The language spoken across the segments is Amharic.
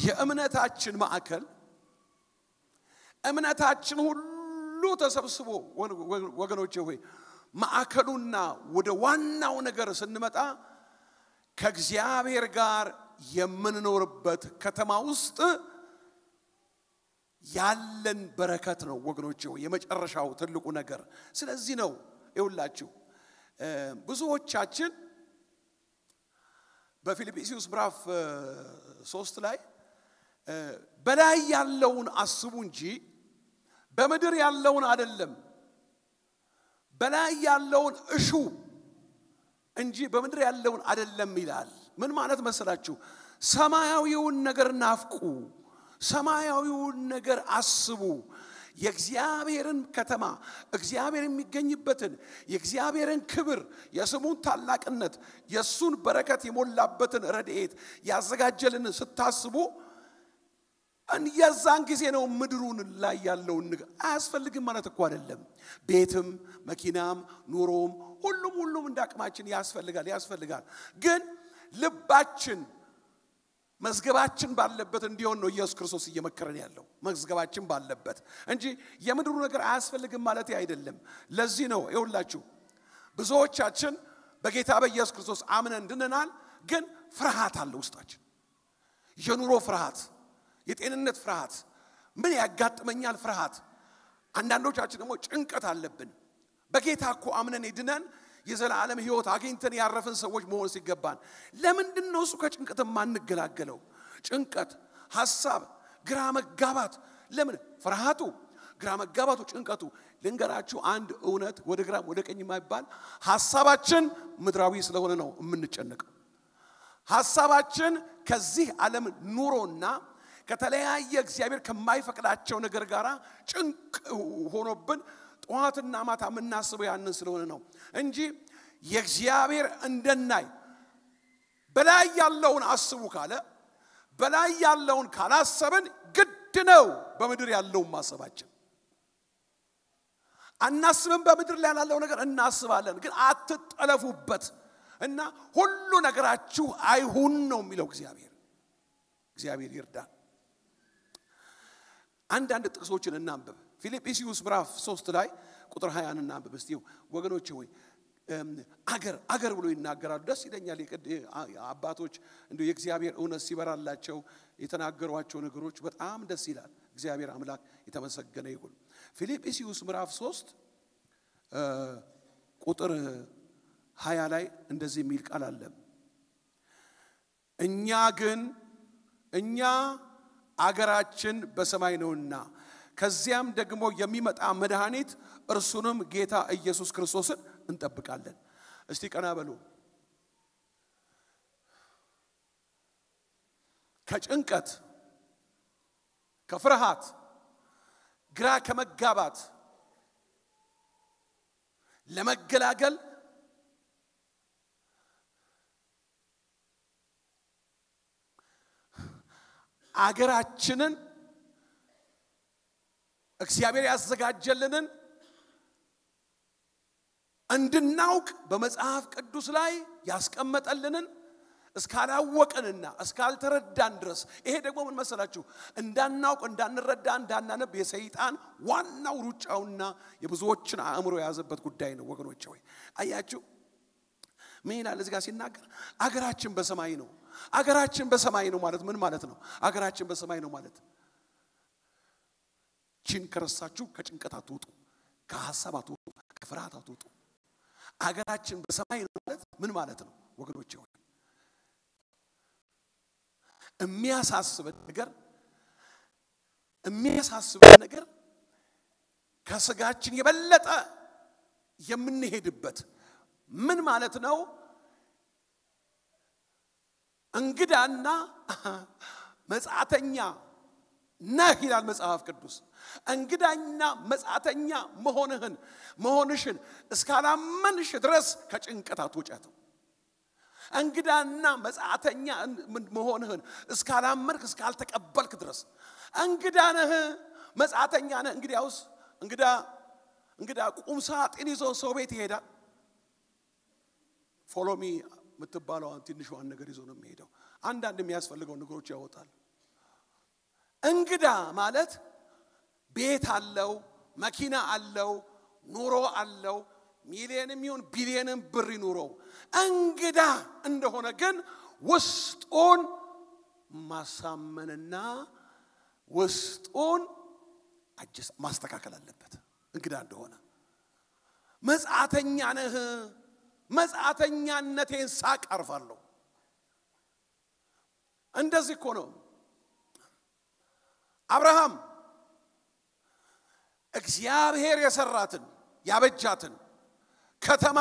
የእምነታችን ማዕከል እምነታችን ሁሉ ተሰብስቦ ወገኖቼ ሆይ ማዕከሉና ወደ ዋናው ነገር ስንመጣ ከእግዚአብሔር ጋር የምንኖርበት ከተማ ውስጥ ያለን በረከት ነው ወገኖቼ ሆይ የመጨረሻው ትልቁ ነገር። ስለዚህ ነው ይውላችሁ ብዙዎቻችን በፊልጵስዩስ ምዕራፍ ሶስት ላይ በላይ ያለውን አስቡ እንጂ በምድር ያለውን አይደለም። በላይ ያለውን እሹ እንጂ በምድር ያለውን አይደለም ይላል። ምን ማለት መሰላችሁ? ሰማያዊውን ነገር ናፍቁ፣ ሰማያዊውን ነገር አስቡ። የእግዚአብሔርን ከተማ እግዚአብሔር የሚገኝበትን የእግዚአብሔርን ክብር የስሙን ታላቅነት የእሱን በረከት የሞላበትን ረድኤት ያዘጋጀልን ስታስቡ የዛን ጊዜ ነው ምድሩን ላይ ያለውን ነገር አያስፈልግም ማለት እኮ አይደለም። ቤትም መኪናም ኑሮም ሁሉም ሁሉም እንደ አቅማችን ያስፈልጋል ያስፈልጋል። ግን ልባችን መዝገባችን ባለበት እንዲሆን ነው ኢየሱስ ክርስቶስ እየመከረን ያለው መዝገባችን ባለበት እንጂ የምድሩ ነገር አያስፈልግም ማለት አይደለም። ለዚህ ነው ይኸውላችሁ ብዙዎቻችን በጌታ በኢየሱስ ክርስቶስ አምነን ድነናል፣ ግን ፍርሃት አለ ውስጣችን የኑሮ ፍርሃት የጤንነት ፍርሃት፣ ምን ያጋጥመኛል ፍርሃት። አንዳንዶቻችን ደግሞ ጭንቀት አለብን። በጌታ እኮ አምነን ድነን የዘላለም ሕይወት አግኝተን ያረፍን ሰዎች መሆን ሲገባን ለምንድን ነው እሱ ከጭንቀት የማንገላገለው? ጭንቀት፣ ሐሳብ፣ ግራ መጋባት ለምን? ፍርሃቱ፣ ግራ መጋባቱ፣ ጭንቀቱ። ልንገራችሁ አንድ እውነት ወደ ግራም ወደ ቀኝ የማይባል ሐሳባችን ምድራዊ ስለሆነ ነው የምንጨነቀው። ሐሳባችን ከዚህ ዓለም ኑሮና ከተለያየ እግዚአብሔር ከማይፈቅዳቸው ነገር ጋር ጭንቅ ሆኖብን ጠዋትና ማታ የምናስበው ያንን ስለሆነ ነው እንጂ የእግዚአብሔር እንደናይ በላይ ያለውን አስቡ ካለ በላይ ያለውን ካላሰብን ግድ ነው በምድር ያለውን ማሰባችን። አናስብም፣ በምድር ላይ ያለው ነገር እናስባለን፣ ግን አትጠለፉበት እና ሁሉ ነገራችሁ አይሁን ነው የሚለው እግዚአብሔር። እግዚአብሔር ይርዳን። አንዳንድ ጥቅሶችን እናንብብ። ፊልጵስዩስ ምዕራፍ ሶስት ላይ ቁጥር ሀያን እናንብብ እስቲ ወገኖች ሆይ አገር አገር ብሎ ይናገራሉ። ደስ ይለኛል። አባቶች እንዲ የእግዚአብሔር እውነት ሲበራላቸው የተናገሯቸው ነገሮች በጣም ደስ ይላል። እግዚአብሔር አምላክ የተመሰገነ ይሁን። ፊልጵስዩስ ምዕራፍ ሶስት ቁጥር ሀያ ላይ እንደዚህ የሚል ቃል አለ። እኛ ግን እኛ አገራችን በሰማይ ነውና ከዚያም ደግሞ የሚመጣ መድኃኒት እርሱንም ጌታ ኢየሱስ ክርስቶስን እንጠብቃለን። እስቲ ቀና በሉ። ከጭንቀት፣ ከፍርሃት፣ ግራ ከመጋባት ለመገላገል አገራችንን እግዚአብሔር ያዘጋጀልንን እንድናውቅ በመጽሐፍ ቅዱስ ላይ ያስቀመጠልንን እስካላወቅንና እስካልተረዳን ድረስ ይሄ ደግሞ ምን መሰላችሁ እንዳናውቅ እንዳንረዳ እንዳናነብ የሰይጣን ዋናው ሩጫውና የብዙዎችን አእምሮ የያዘበት ጉዳይ ነው ወገኖች ሆይ አያችሁ ምን ይላል እዚህ ጋር ሲናገር አገራችን በሰማይ ነው አገራችን በሰማይ ነው ማለት ምን ማለት ነው አገራችን በሰማይ ነው ማለት ችን ከረሳችሁ ከጭንቀት አትውጡ ከሀሳብ አትውጡ ከፍርሃት አትውጡ አገራችን በሰማይ ነው ማለት ምን ማለት ነው ወገኖች ሆይ የሚያሳስበን ነገር የሚያሳስበን ነገር ከስጋችን የበለጠ የምንሄድበት ምን ማለት ነው? እንግዳና መጻተኛ ነህ ይላል መጽሐፍ ቅዱስ። እንግዳና መጻተኛ መሆንህን መሆንሽን እስካላመንሽ ድረስ ከጭንቀት አትወጫትም። እንግዳና መጻተኛ መሆንህን እስካላመንክ እስካልተቀበልክ ድረስ እንግዳ ነህ፣ መጻተኛ ነህ። እንግዲያውስ እንግዳ እንግዳ ቁም ሳጥን ይዞ ሰው ቤት ይሄዳል። ፎሎሚ የምትባለዋን ትንሿን ነገር ይዞ ነው የሚሄደው። አንዳንድ የሚያስፈልገው ነገሮች ያወጣል። እንግዳ ማለት ቤት አለው፣ መኪና አለው፣ ኑሮ አለው፣ ሚሊየንም ይሁን ቢሊየንም ብር ይኑረው። እንግዳ እንደሆነ ግን ውስጡን ማሳመንና ውስጡን አጀስ ማስተካከል አለበት። እንግዳ እንደሆነ መጻተኛ ነህ፣ መጻተኛነቴን ሳቅ አርፋለሁ። እንደዚህ እኮ ነው አብርሃም እግዚአብሔር የሰራትን ያበጃትን ከተማ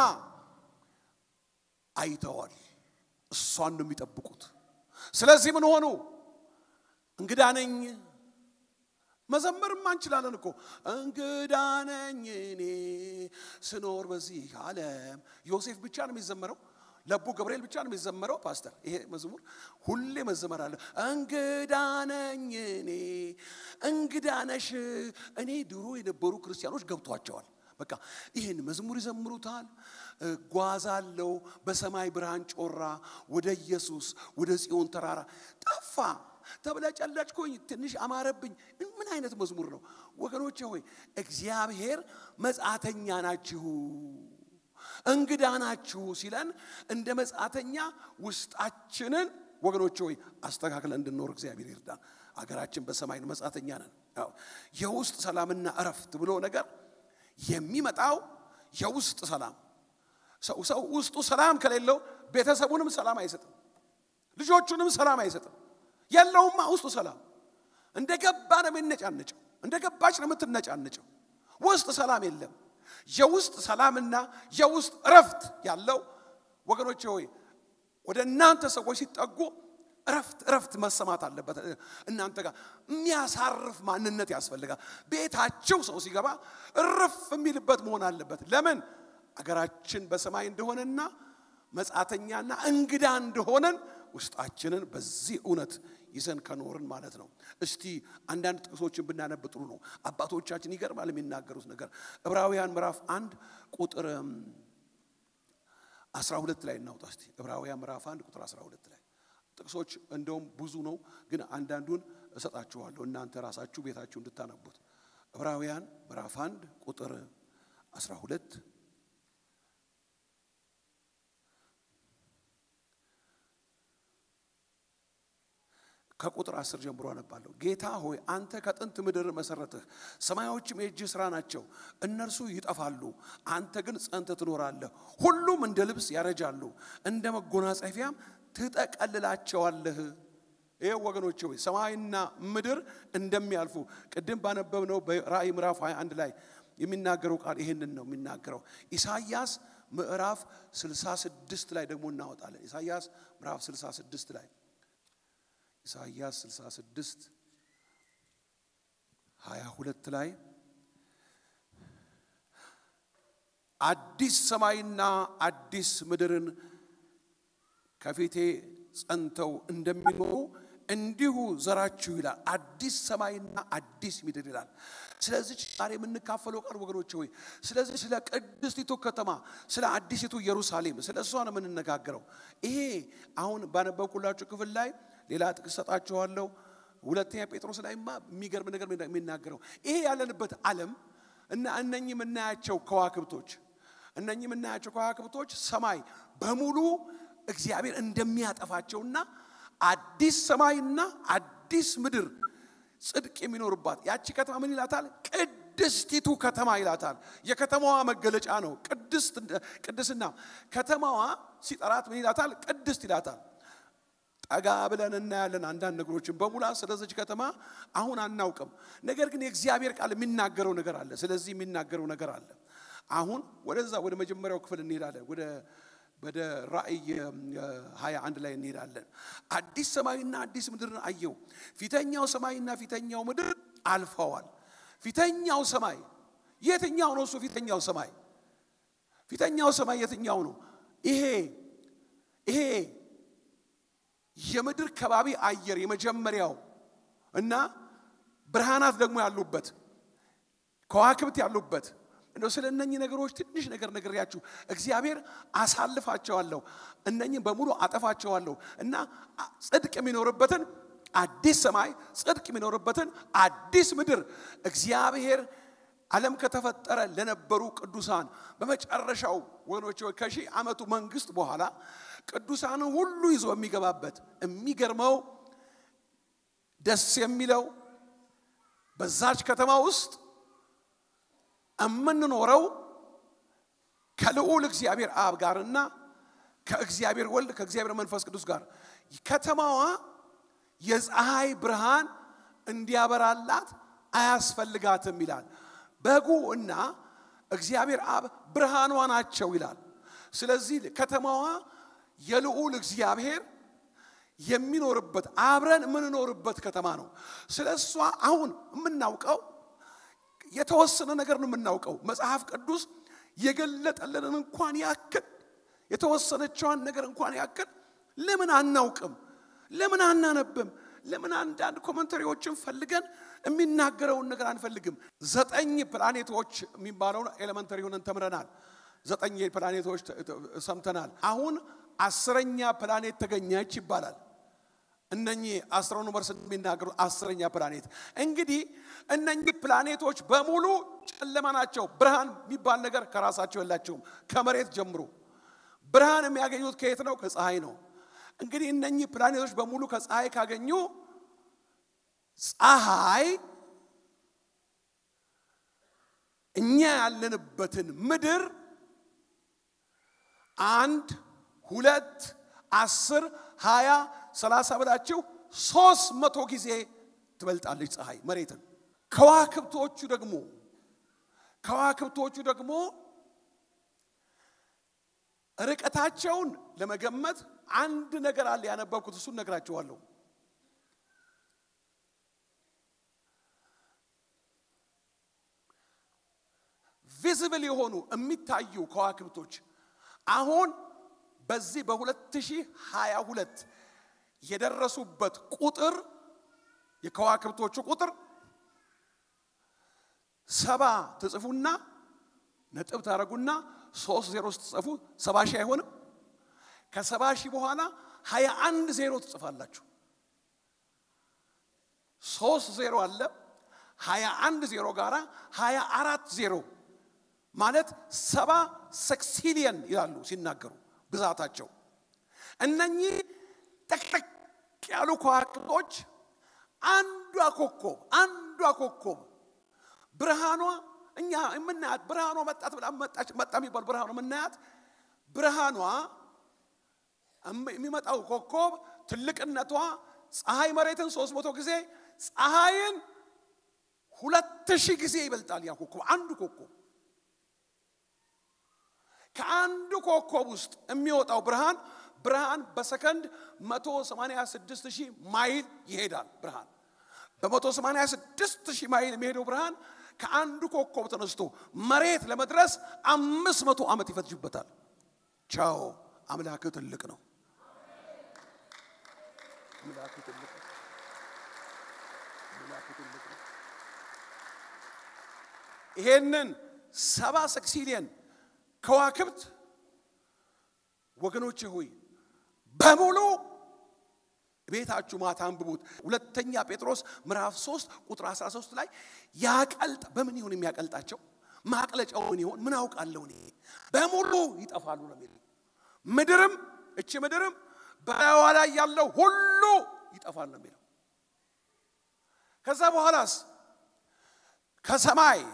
አይተዋል። እሷን ነው የሚጠብቁት። ስለዚህ ምን ሆኑ? እንግዳ ነኝ። መዘመርማ እንችላለን እኮ እንግዳ ነኝ እኔ ስኖር በዚህ ዓለም። ዮሴፍ ብቻ ነው የሚዘመረው፣ ለቡ ገብርኤል ብቻ ነው የሚዘመረው። ፓስተር ይሄ መዝሙር ሁሌ መዘመር አለ። እንግዳ ነኝ እኔ እንግዳ ነሽ እኔ። ድሮ የነበሩ ክርስቲያኖች ገብቷቸዋል። በቃ ይህን መዝሙር ይዘምሩታል። ጓዛለው በሰማይ ብርሃን ጮራ ወደ ኢየሱስ ወደ ጽዮን ተራራ ጠፋ ተብለጨለጭኩኝ ትንሽ አማረብኝ። ምን አይነት መዝሙር ነው ወገኖቼ? ሆይ እግዚአብሔር መጻተኛ ናችሁ እንግዳ ናችሁ ሲለን እንደ መጻተኛ ውስጣችንን ወገኖቼ ሆይ አስተካክለን እንድንኖር እግዚአብሔር ይርዳን። አገራችን በሰማይ ነው፣ መጻተኛ ነን። የውስጥ ሰላምና እረፍት ብሎ ነገር የሚመጣው የውስጥ ሰላም ሰው ሰው ውስጡ ሰላም ከሌለው ቤተሰቡንም ሰላም አይሰጥም፣ ልጆቹንም ሰላም አይሰጥም። የለውማ ውስጡ ሰላም እንደ ገባ ነው የሚነጫነጨው፣ እንደ ገባች ነው የምትነጫነጨው። ውስጥ ሰላም የለም። የውስጥ ሰላምና የውስጥ እረፍት ያለው ወገኖቼ ሆይ ወደ እናንተ ሰዎች ሲጠጉ እረፍት እረፍት መሰማት አለበት። እናንተ ጋር የሚያሳርፍ ማንነት ያስፈልጋል። ቤታችሁ ሰው ሲገባ እርፍ የሚልበት መሆን አለበት። ለምን አገራችን በሰማይ እንደሆነና መጻተኛና እንግዳ እንደሆነን ውስጣችንን በዚህ እውነት ይዘን ከኖርን ማለት ነው። እስቲ አንዳንድ ጥቅሶችን ብናነብ ጥሩ ነው። አባቶቻችን ይገርማል የሚናገሩት ነገር። ዕብራውያን ምዕራፍ አንድ ቁጥር አስራ ሁለት ላይ እናውጣ እስቲ። ዕብራውያን ምዕራፍ አንድ ቁጥር አስራ ሁለት ላይ ጥቅሶች እንደውም ብዙ ነው፣ ግን አንዳንዱን እሰጣችኋለሁ እናንተ ራሳችሁ ቤታችሁ እንድታነቡት። ዕብራውያን ምዕራፍ አንድ ቁጥር አስራ ሁለት ከቁጥር አስር ጀምሮ አነባለሁ። ጌታ ሆይ አንተ ከጥንት ምድር መሰረትህ፣ ሰማዮችም የእጅህ ሥራ ናቸው። እነርሱ ይጠፋሉ፣ አንተ ግን ጸንተህ ትኖራለህ። ሁሉም እንደ ልብስ ያረጃሉ፣ እንደ መጎናጸፊያም ትጠቀልላቸዋለህ። ይህ ወገኖች ሆይ ሰማይና ምድር እንደሚያልፉ ቅድም ባነበብነው በራእይ ምዕራፍ 21 ላይ የሚናገረው ቃል ይህንን ነው የሚናገረው። ኢሳይያስ ምዕራፍ 66 ላይ ደግሞ እናወጣለን። ኢሳይያስ ምዕራፍ 66 ላይ ኢሳይያስ 66 22 ላይ አዲስ ሰማይና አዲስ ምድርን ከፊቴ ጸንተው እንደሚኖሩ እንዲሁ ዘራችሁ ይላል። አዲስ ሰማይና አዲስ ምድር ይላል። ስለዚህ ዛሬ የምንካፈለው ቃል ወገኖች ሆይ ስለዚህ ስለ ቅድስቲቱ ከተማ ስለ አዲሲቱ ኢየሩሳሌም ስለ እሷ ነው የምንነጋገረው። ይሄ አሁን ባነበብኩላችሁ ክፍል ላይ ሌላ ጥቅስ ሰጣችኋለሁ። ሁለተኛ ጴጥሮስ ላይማ የሚገርም ነገር የሚናገረው ይሄ ያለንበት ዓለም እና እነኚህ የምናያቸው ከዋክብቶች እነኚህ የምናያቸው ከዋክብቶች ሰማይ በሙሉ እግዚአብሔር እንደሚያጠፋቸውና አዲስ ሰማይና አዲስ ምድር ጽድቅ የሚኖርባት ያቺ ከተማ ምን ይላታል? ቅድስቲቱ ከተማ ይላታል። የከተማዋ መገለጫ ነው ቅድስና። ከተማዋ ሲጠራት ምን ይላታል? ቅድስት ይላታል። ጠጋ ብለን እናያለን አንዳንድ ነገሮችን በሙላት ስለዚች ከተማ አሁን አናውቅም። ነገር ግን የእግዚአብሔር ቃል የሚናገረው ነገር አለ። ስለዚህ የሚናገረው ነገር አለ። አሁን ወደዛ ወደ መጀመሪያው ክፍል እንሄዳለን። ወደ ወደ ራእይ ሀያ አንድ ላይ እንሄዳለን። አዲስ ሰማይና አዲስ ምድርን አየው። ፊተኛው ሰማይና ፊተኛው ምድር አልፈዋል። ፊተኛው ሰማይ የትኛው ነው? እሱ ፊተኛው ሰማይ ፊተኛው ሰማይ የትኛው ነው? ይሄ ይሄ የምድር ከባቢ አየር የመጀመሪያው እና ብርሃናት ደግሞ ያሉበት ከዋክብት ያሉበት እንደው ስለ እነኚህ ነገሮች ትንሽ ነገር ነግሬያችሁ እግዚአብሔር አሳልፋቸዋለሁ፣ እነኚህን በሙሉ አጠፋቸዋለሁ እና ጽድቅ የሚኖርበትን አዲስ ሰማይ ጽድቅ የሚኖርበትን አዲስ ምድር እግዚአብሔር ዓለም ከተፈጠረ ለነበሩ ቅዱሳን በመጨረሻው ወገኖች ሆይ ከሺህ ዓመቱ መንግስት በኋላ ቅዱሳንን ሁሉ ይዞ የሚገባበት የሚገርመው ደስ የሚለው በዛች ከተማ ውስጥ የምንኖረው ከልዑል እግዚአብሔር አብ ጋርና ከእግዚአብሔር ወልድ ከእግዚአብሔር መንፈስ ቅዱስ ጋር ከተማዋ የፀሐይ ብርሃን እንዲያበራላት አያስፈልጋትም ይላል። በጉ እና እግዚአብሔር አብ ብርሃኗ ናቸው ይላል። ስለዚህ ከተማዋ የልዑል እግዚአብሔር የሚኖርበት አብረን የምንኖርበት ከተማ ነው። ስለ እሷ አሁን የምናውቀው የተወሰነ ነገር ነው የምናውቀው። መጽሐፍ ቅዱስ የገለጠልንን እንኳን ያክል የተወሰነችዋን ነገር እንኳን ያክል ለምን አናውቅም? ለምን አናነብም? ለምን አንዳንድ ኮመንተሪዎችን ፈልገን የሚናገረውን ነገር አንፈልግም? ዘጠኝ ፕላኔቶች የሚባለውን ኤሌመንተሪ ሆነን ተምረናል። ዘጠኝ ፕላኔቶች ሰምተናል። አሁን አስረኛ ፕላኔት ተገኘች ይባላል። እነኚህ አስትሮኖመርስ የሚናገሩ አስረኛ ፕላኔት እንግዲህ እነኚህ ፕላኔቶች በሙሉ ጨለማ ናቸው። ብርሃን የሚባል ነገር ከራሳቸው የላቸውም። ከመሬት ጀምሮ ብርሃን የሚያገኙት ከየት ነው? ከፀሐይ ነው። እንግዲህ እነኚህ ፕላኔቶች በሙሉ ከፀሐይ ካገኙ ፀሐይ እኛ ያለንበትን ምድር አንድ ሁለት አስር ሀያ ሰላሳ ብላችሁ ሶስት መቶ ጊዜ ትበልጣለች ፀሐይ መሬትን። ከዋክብቶቹ ደግሞ ከዋክብቶቹ ደግሞ ርቀታቸውን ለመገመት አንድ ነገር አለ ያነበብኩት፣ እሱን ነግራችኋለሁ። ቪዚብል የሆኑ የሚታዩ ከዋክብቶች አሁን በዚህ በ2022 የደረሱበት ቁጥር የከዋክብቶቹ ቁጥር ሰባ ትጽፉና ነጥብ ታደረጉና ሶስት ዜሮ ስትጽፉ ሰባ ሺህ አይሆንም። ከሰባ ሺህ በኋላ ሀያ አንድ ዜሮ ትጽፋላችሁ። ሶስት ዜሮ አለ። ሀያ አንድ ዜሮ ጋራ ሀያ አራት ዜሮ ማለት ሰባ ሰክሲሊየን ይላሉ ሲናገሩ ብዛታቸው። እነኚህ ጠቅጠቅ ያሉ ከዋክብቶች አንዷ ኮከብ አንዷ ኮከብ ብርሃኗ እኛ የምናያት ብርሃኗ መጣት ብላ መጣች መጣ የሚባል ብርሃኗ የምናያት ብርሃኗ የሚመጣው ኮከብ ትልቅነቷ ፀሐይ መሬትን ሶስት መቶ ጊዜ ፀሐይን ሁለት ሺህ ጊዜ ይበልጣል። ያ ኮከብ አንዱ ኮከብ ከአንዱ ኮከብ ውስጥ የሚወጣው ብርሃን ብርሃን በሰከንድ 186 ሺህ ማይል ይሄዳል። ብርሃን በ186 ሺህ ማይል የሚሄደው ብርሃን ከአንዱ ኮከብ ተነስቶ መሬት ለመድረስ አምስት መቶ ዓመት ይፈጅበታል። ቻው አምላክ ትልቅ ነው። አምላክ ትልቅ ነው። አምላክ ትልቅ ነው። ይሄንን ሰባ ሰክሲሊየን ከዋክብት ወገኖቼ ሆይ በሙሉ ቤታችሁ ማታ አንብቡት። ሁለተኛ ጴጥሮስ ምዕራፍ 3 ቁጥር 13 ላይ ያቀልጥ በምን ይሆን የሚያቀልጣቸው? ማቅለጫው ምን ይሆን? ምን አውቃለሁ እኔ። በሙሉ ይጠፋሉ ነው የሚለው። ምድርም እቺ ምድርም በላይዋ ላይ ያለው ሁሉ ይጠፋል ነው የሚለው። ከዛ በኋላስ ከሰማይ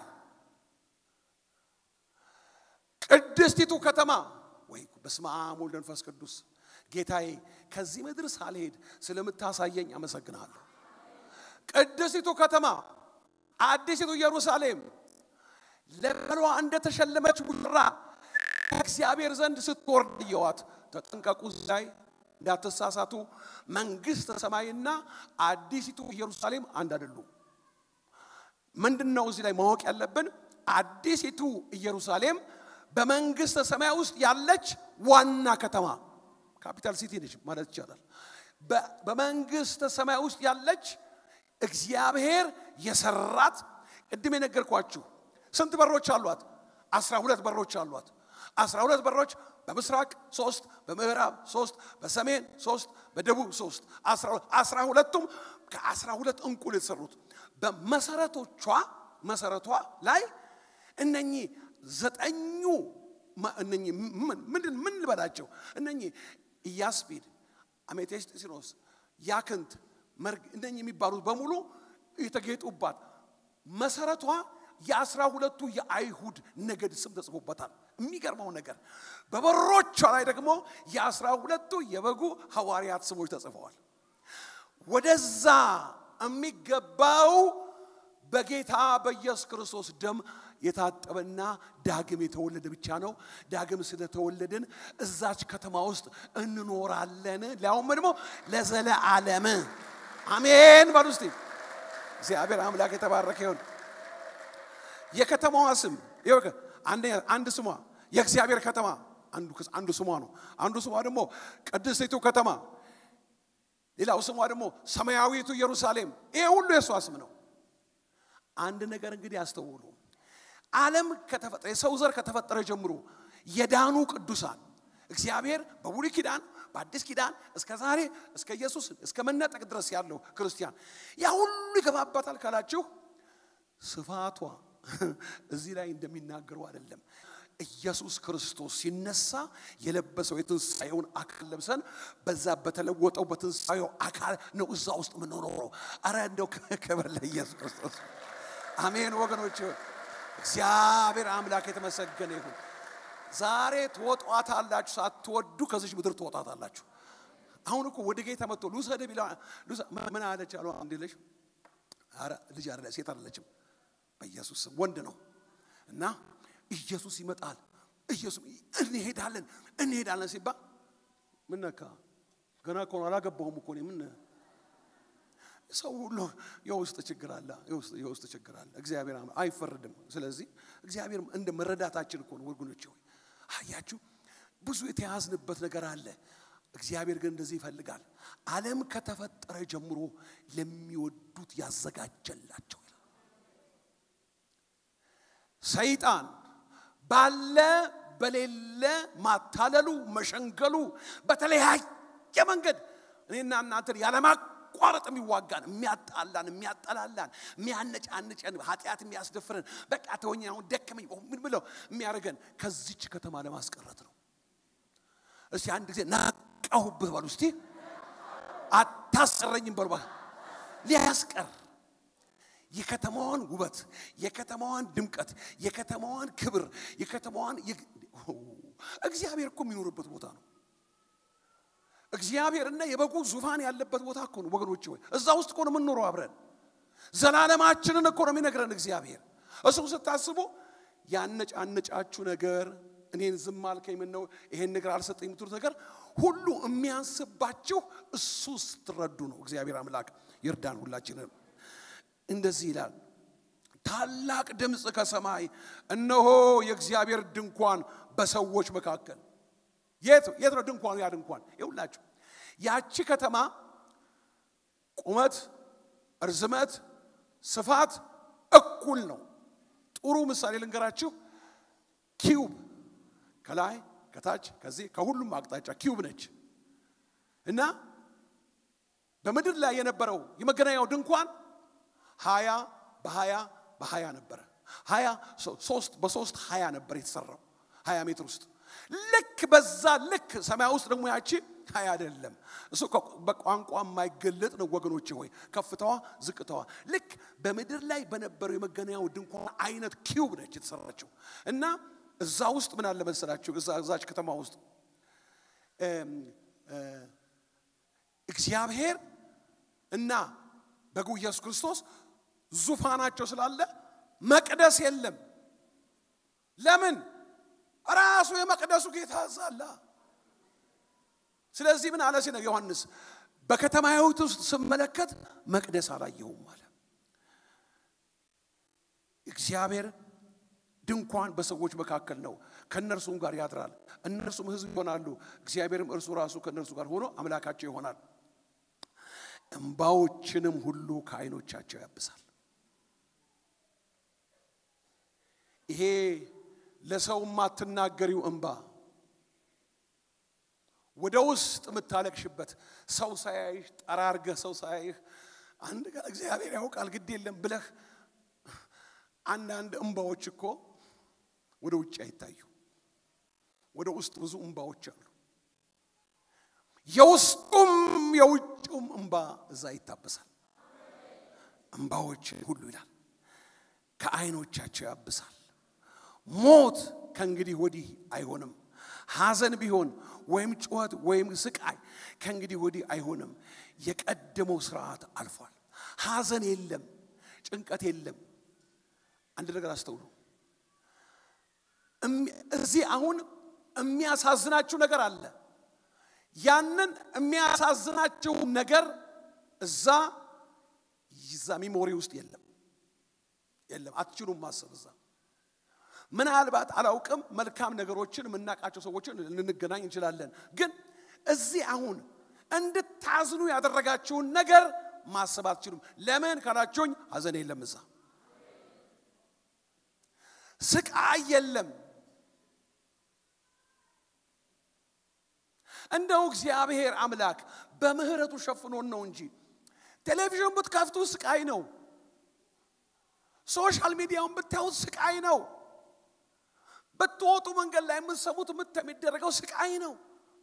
ቅድስቲቱ ከተማ ወይ በስመ አብ ወልድ መንፈስ ቅዱስ ጌታዬ ከዚህ ምድር ሳልሄድ ስለምታሳየኝ አመሰግናለሁ። ቅድስቲቱ ከተማ አዲሲቱ ኢየሩሳሌም ለባሏ እንደተሸለመች ሙሽራ ከእግዚአብሔር ዘንድ ስትወርድ እየዋት ተጠንቀቁ፣ ላይ እንዳትሳሳቱ። መንግሥተ ሰማይና አዲሲቱ ኢየሩሳሌም አንድ አይደሉም። ምንድን ነው እዚህ ላይ ማወቅ ያለብን? አዲሲቱ ኢየሩሳሌም በመንግሥተ ሰማይ ውስጥ ያለች ዋና ከተማ ካፒታል ሲቲ ነች ማለት ይቻላል። በመንግሥተ ሰማይ ውስጥ ያለች እግዚአብሔር የሰራት ቅድም የነገርኳችሁ ስንት በሮች አሏት? አስራ ሁለት በሮች አሏት። አስራ ሁለት በሮች በምስራቅ ሶስት በምዕራብ ሶስት በሰሜን ሶስት በደቡብ ሶስት አስራ ሁለቱም ከአስራ ሁለት እንቁ የተሰሩት በመሰረቶቿ መሰረቷ ላይ እነኚህ ዘጠኙ እነኚህ ምንድን ምን ልበላቸው እነኚህ ኢያስጲድ አሜቴስጢኖስ ያክንት መርግ እነኚህ የሚባሉት በሙሉ የተጌጡባት መሰረቷ የአስራ ሁለቱ የአይሁድ ነገድ ስም ተጽፎበታል። የሚገርመው ነገር በበሮቿ ላይ ደግሞ የአስራ ሁለቱ የበጉ ሐዋርያት ስሞች ተጽፈዋል። ወደዛ የሚገባው በጌታ በኢየሱስ ክርስቶስ ደም የታጠበና ዳግም የተወለደ ብቻ ነው። ዳግም ስለተወለድን እዛች ከተማ ውስጥ እንኖራለን። ሊያውም ደግሞ ለዘለዓለም አሜን በሉ እስቲ። እግዚአብሔር አምላክ የተባረከ ይሁን። የከተማዋ ስም አንድ ስሟ የእግዚአብሔር ከተማ አንዱ ስሟ ነው። አንዱ ስሟ ደግሞ ቅድስቲቱ ከተማ፣ ሌላው ስሟ ደግሞ ሰማያዊቱ ኢየሩሳሌም። ይሄ ሁሉ የእሷ ስም ነው። አንድ ነገር እንግዲህ ያስተውሉ። ዓለም ከተፈጠረ የሰው ዘር ከተፈጠረ ጀምሮ የዳኑ ቅዱሳን እግዚአብሔር በብሉይ ኪዳን በአዲስ ኪዳን እስከ ዛሬ እስከ ኢየሱስ እስከ መነጠቅ ድረስ ያለው ክርስቲያን ያ ሁሉ ይገባባታል ካላችሁ ስፋቷ እዚህ ላይ እንደሚናገረው አይደለም። ኢየሱስ ክርስቶስ ሲነሳ የለበሰው የትንሣኤውን አካል ለብሰን በዛ በተለወጠው በትንሣኤው አካል ነው እዛ ውስጥ የምንኖረው። አረ እንደው ክብር ለኢየሱስ ክርስቶስ አሜን። ወገኖች እግዚአብሔር አምላክ የተመሰገነ ይሁን። ዛሬ ትወጧታላችሁ፣ ሳትወዱ ከዚች ምድር ትወጣታላችሁ። አሁን እኮ ወደ ጌታ መጥቶ ልውሰድ ቢላ ምን አለች አሉ አንድ ልጅ አረ ልጅ አይደለ ሴት አይደለችም በኢየሱስ ስም ወንድ ነው እና ኢየሱስ ይመጣል ኢየሱስ እንሄዳለን እንሄዳለን ሲባል ምን ነካ ገና እኮ ነው አላገባሁም እኮ እኔ ምን ሰው ሁሉ የውስጥ ችግር አለ የውስጥ ችግር አለ እግዚአብሔር አይፈርድም ስለዚህ እግዚአብሔር እንደ መረዳታችን እኮ ነው ወገኖች ሆይ አያችሁ ብዙ የተያዝንበት ነገር አለ እግዚአብሔር ግን እንደዚህ ይፈልጋል ዓለም ከተፈጠረ ጀምሮ ለሚወዱት ያዘጋጀላቸው ሰይጣን ባለ በሌለ ማታለሉ መሸንገሉ በተለያየ መንገድ እኔና እናንተን ያለማቋረጥ የሚዋጋን የሚያጣላን የሚያጠላላን የሚያነጫንጨን ኃጢአት የሚያስደፍረን በቃ ተወኝ አሁን ደከመኝ ምን ብለው የሚያደርገን ከዚች ከተማ ለማስቀረት ነው እስቲ አንድ ጊዜ ናቃሁብህ በሉ እስቲ አታስቀረኝም በሉ ሊያስቀር የከተማዋን ውበት፣ የከተማዋን ድምቀት፣ የከተማዋን ክብር፣ የከተማዋን እግዚአብሔር እኮ የሚኖርበት ቦታ ነው። እግዚአብሔርና የበጉ ዙፋን ያለበት ቦታ እኮ ነው ወገኖች። ወይ እዛ ውስጥ እኮ ነው የምንኖረው አብረን። ዘላለማችንን እኮ ነው የሚነግረን እግዚአብሔር። እሱ ስታስቡ ያነጫነጫችሁ ነገር እኔን ዝም አልከኝ፣ ምን ነው ይሄን ነገር አልሰጠኝ የምትሉት ነገር ሁሉ የሚያንስባችሁ እሱ ስትረዱ ነው። እግዚአብሔር አምላክ ይርዳን ሁላችንም። እንደዚህ ይላል፣ ታላቅ ድምፅ ከሰማይ እነሆ የእግዚአብሔር ድንኳን በሰዎች መካከል። የት የት ነው ድንኳኑ? ያ ድንኳን ይውላችሁ፣ ያቺ ከተማ ቁመት፣ እርዝመት፣ ስፋት እኩል ነው። ጥሩ ምሳሌ ልንገራችሁ። ኪዩብ ከላይ ከታች ከዚህ ከሁሉም አቅጣጫ ኪዩብ ነች እና በምድር ላይ የነበረው የመገናኛው ድንኳን ሀያ በሀያ በሀያ ነበረ። ሀያ ሶስት በሶስት ሀያ ነበር የተሰራው ሀያ ሜትር ውስጥ ልክ በዛ ልክ ሰማይ ውስጥ ደግሞ ያቺ ሀያ አይደለም። እሱ በቋንቋ የማይገለጥ ነው ወገኖቼ ሆይ ከፍታዋ ዝቅታዋ ልክ በምድር ላይ በነበረው የመገናኛው ድንኳን አይነት ኪዩብ ነች የተሰራችው እና እዛ ውስጥ ምን አለ መሰላችሁ እዛች ከተማ ውስጥ እግዚአብሔር እና በጉ ኢየሱስ ክርስቶስ ዙፋናቸው ስላለ መቅደስ የለም። ለምን? ራሱ የመቅደሱ ጌታ እዛላ። ስለዚህ ምን አለ ሲነ ዮሐንስ በከተማይቱ ውስጥ ስመለከት መቅደስ አላየሁም አለ። እግዚአብሔር ድንኳን በሰዎች መካከል ነው፣ ከእነርሱም ጋር ያድራል። እነርሱም ሕዝብ ይሆናሉ፣ እግዚአብሔርም እርሱ ራሱ ከእነርሱ ጋር ሆኖ አምላካቸው ይሆናል። እንባዎችንም ሁሉ ከዓይኖቻቸው ያብሳል። ይሄ ለሰው የማትናገሪው እንባ ወደ ውስጥ የምታለቅሽበት ሰው ሳያይሽ ጠራርገህ ሰው ሳያይህ አንድ ቀን እግዚአብሔር ያውቃል ግድ የለም ብለህ አንዳንድ እንባዎች እኮ ወደ ውጭ አይታዩ። ወደ ውስጥ ብዙ እንባዎች አሉ። የውስጡም የውጭውም እንባ እዛ ይታበሳል። እንባዎች ሁሉ ይላል ከዓይኖቻቸው ያብሳል። ሞት ከእንግዲህ ወዲህ አይሆንም። ሐዘን ቢሆን ወይም ጩኸት ወይም ስቃይ ከእንግዲህ ወዲህ አይሆንም። የቀደመው ስርዓት አልፏል። ሐዘን የለም፣ ጭንቀት የለም። አንድ ነገር አስተውሉ። እዚህ አሁን የሚያሳዝናችሁ ነገር አለ። ያንን የሚያሳዝናችሁ ነገር እዛ ይዛ ሚሞሪ ውስጥ የለም የለም። አትችሉም ማሰብ እዛ ምናልባት አላውቅም፣ መልካም ነገሮችን የምናውቃቸው ሰዎችን ልንገናኝ እንችላለን። ግን እዚህ አሁን እንድታዝኑ ያደረጋችሁን ነገር ማሰብ አትችሉም። ለምን ካላችሁኝ፣ ሐዘን የለም እዛ፣ ስቃይ የለም። እንደው እግዚአብሔር አምላክ በምህረቱ ሸፍኖን ነው እንጂ ቴሌቪዥን ብትከፍቱ ስቃይ ነው። ሶሻል ሚዲያውን ብታዩት ስቃይ ነው። ብትወጡ መንገድ ላይ የምትሰሙት ምት የሚደረገው ስቃይ ነው።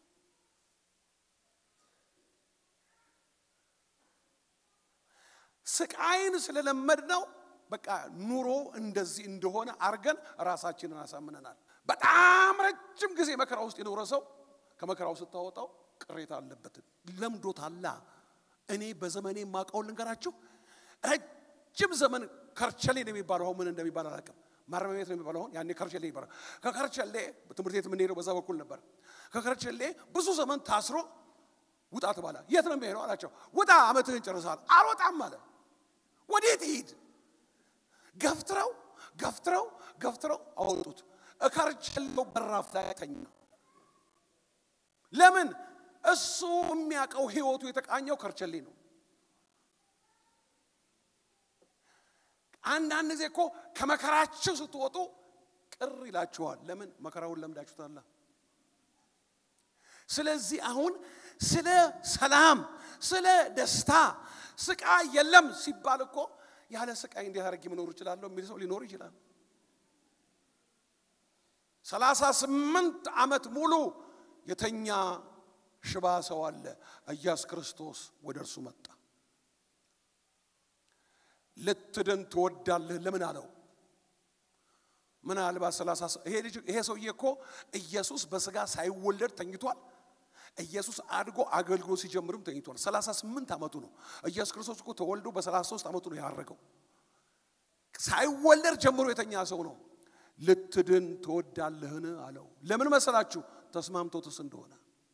ስቃይን ስለለመድ ነው በቃ ኑሮ እንደዚህ እንደሆነ አርገን ራሳችንን አሳምነናል። በጣም ረጅም ጊዜ መከራ ውስጥ የኖረ ሰው ከመከራው ስታወጣው ቅሬታ አለበት፣ ለምዶታላ። እኔ በዘመኔ የማውቀውን ልንገራችሁ። ረጅም ዘመን ከርቸሌ ነው የሚባለው። አሁን ምን እንደሚባል አላውቅም። ማረሚያ ቤት ነው የሚባለው። አሁን ያኔ ከርቸሌ ይባላል። ከከርቸሌ ትምህርት ቤት የምንሄደው በዛ በኩል ነበር። ከከርቸሌ ብዙ ዘመን ታስሮ ውጣ ተባለ። የት ነው የሚሄደው አላቸው። ውጣ ዓመትህን ጨርሰሃል። አልወጣም አለ። ወዴት ይሂድ? ገፍትረው ገፍትረው ገፍትረው አወጡት። ከርቸሌው በራፍ ላይ ተኛ። ለምን? እሱ የሚያውቀው ህይወቱ የተቃኘው ከርቸሌ ነው። አንዳንድ ጊዜ እኮ ከመከራችሁ ስትወጡ ቅር ይላችኋል። ለምን? መከራውን ለምዳችሁታላ። ስለዚህ አሁን ስለ ሰላም፣ ስለ ደስታ ስቃይ የለም ሲባል እኮ ያለ ስቃይ እንዴት አድርጌ መኖር እችላለሁ የሚል ሰው ሊኖር ይችላል። ሰላሳ ስምንት ዓመት ሙሉ የተኛ ሽባ ሰው አለ። ኢየሱስ ክርስቶስ ወደ እርሱ መጣ። ልትድን ትወዳለህ? ለምን አለው? ምናልባት ሰላሳ ይሄ ሰውዬ እኮ ኢየሱስ በስጋ ሳይወለድ ተኝቷል። ኢየሱስ አድጎ አገልግሎት ሲጀምርም ተኝቷል። 38 ዓመቱ ነው። ኢየሱስ ክርስቶስ እኮ ተወልዶ በ33 ዓመቱ ነው ያረገው። ሳይወለድ ጀምሮ የተኛ ሰው ነው። ልትድን ትወዳለህን አለው። ለምን መሰላችሁ? ተስማምቶትስ እንደሆነ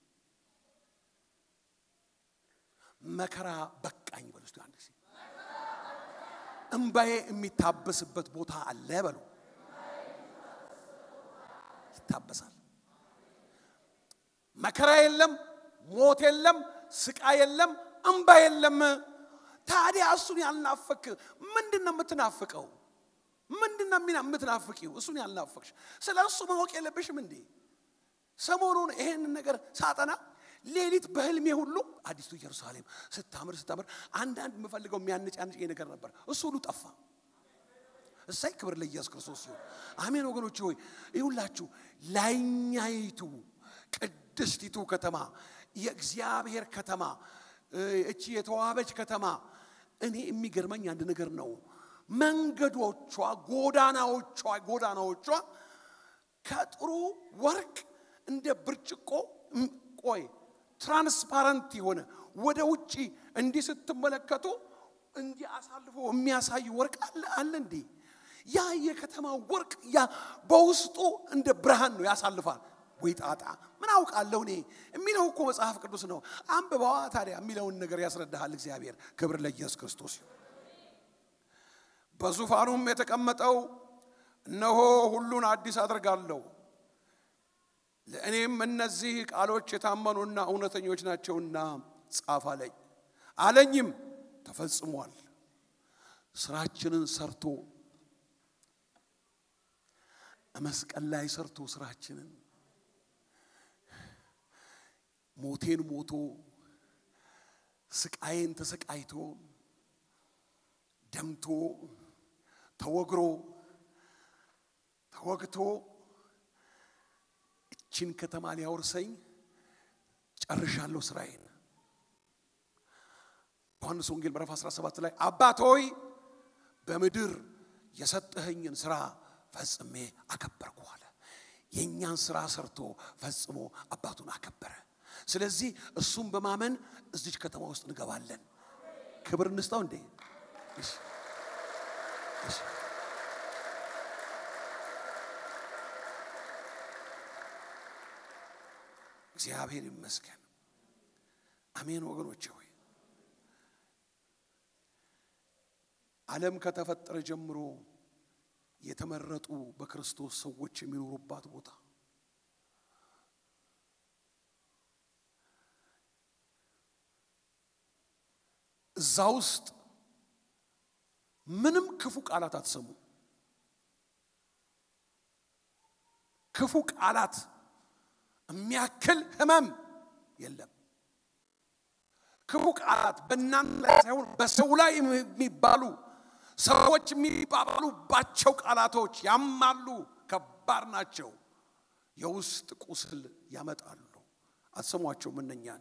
መከራ በቃኝ በሉ እስቲ አንድ ጊዜ። እምባዬ የሚታበስበት ቦታ አለ በሉ። ይታበሳል። መከራ የለም፣ ሞት የለም፣ ስቃይ የለም፣ እምባ የለም። ታዲያ እሱን ያልናፈክ ምንድን ነው የምትናፍቀው? ምንድን ነው የምትናፍቂው? እሱን ያልናፈቅሽ ስለ እሱ ማወቅ የለብሽም እንዴ? ሰሞኑን ይሄንን ነገር ሳጠና ሌሊት በህልሜ ሁሉ አዲስቱ ኢየሩሳሌም ስታምር ስታምር አንዳንድ የምፈልገው የሚያነጫንጭ ነገር ነበር። እሱ ሁሉ ጠፋ። እሳይ ክብር ለኢየሱስ ክርስቶስ ሲሆን፣ አሜን ወገኖች ሆይ ይሁላችሁ ላይኛይቱ ቅድስቲቱ ከተማ የእግዚአብሔር ከተማ እቺ የተዋበች ከተማ እኔ የሚገርመኝ አንድ ነገር ነው። መንገዶቿ፣ ጎዳናዎቿ ጎዳናዎቿ ከጥሩ ወርቅ እንደ ብርጭቆ ቆይ ትራንስፓረንት የሆነ ወደ ውጪ እንዲህ ስትመለከቱ እንዲህ አሳልፎ የሚያሳይ ወርቅ አለ አለ እንዴ? ያ የከተማ ወርቅ ያ በውስጡ እንደ ብርሃን ነው ያሳልፋል። ወይ ጣጣ ምን አውቃለሁ እኔ የሚለው እኮ መጽሐፍ ቅዱስ ነው። አንብበዋ ታዲያ የሚለውን ነገር ያስረዳሃል እግዚአብሔር። ክብር ለኢየሱስ ክርስቶስ ይሁን። በዙፋኑም የተቀመጠው እነሆ ሁሉን አዲስ አድርጋለሁ ለእኔም እነዚህ ቃሎች የታመኑና እውነተኞች ናቸውና ጻፍ አለኝ። አለኝም ተፈጽሟል። ስራችንን ሰርቶ መስቀል ላይ ሰርቶ ስራችንን ሞቴን ሞቶ ስቃዬን ተሰቃይቶ ደምቶ ተወግሮ ተወግቶ እችን ከተማ ሊያወርሰኝ ጨርሻለሁ ስራዬን። ዮሐንስ ወንጌል ምዕራፍ 17 ላይ አባት ሆይ በምድር የሰጠኸኝን ስራ ፈጽሜ አከበርኩ አለ። የእኛን ስራ ሰርቶ ፈጽሞ አባቱን አከበረ። ስለዚህ እሱም በማመን እዚች ከተማ ውስጥ እንገባለን። ክብር እንስጠው እንዴ! እሺ፣ እሺ። እግዚአብሔር ይመስገን። አሜን ወገኖቼ ሆይ ዓለም ከተፈጠረ ጀምሮ የተመረጡ በክርስቶስ ሰዎች የሚኖሩባት ቦታ እዛ ውስጥ ምንም ክፉ ቃላት አትሰሙ። ክፉ ቃላት የሚያክል ሕመም የለም። ክፉ ቃላት በእናንተ ላይ ሳይሆን በሰው ላይ የሚባሉ ሰዎች የሚባባሉባቸው ቃላቶች ያማሉ፣ ከባድ ናቸው፣ የውስጥ ቁስል ያመጣሉ። አትሰሟቸውም እነኛን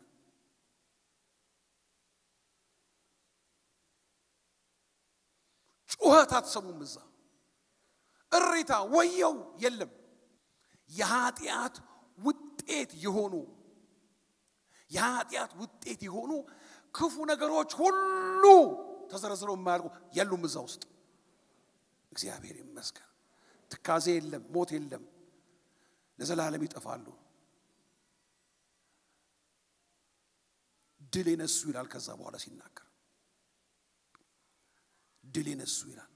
ጩኸት አትሰሙም። እዛ እሪታ ወየው የለም። የኃጢአት ውጤት የሆኑ የኃጢአት ውጤት የሆኑ ክፉ ነገሮች ሁሉ ተዘርዝረው የማያልቁ የሉም እዛ ውስጥ። እግዚአብሔር ይመስገን። ትካዜ የለም፣ ሞት የለም፣ ለዘላለም ይጠፋሉ። ድል የነሱ ይላል። ከዛ በኋላ ሲናገር ድል የነሱ ይላል።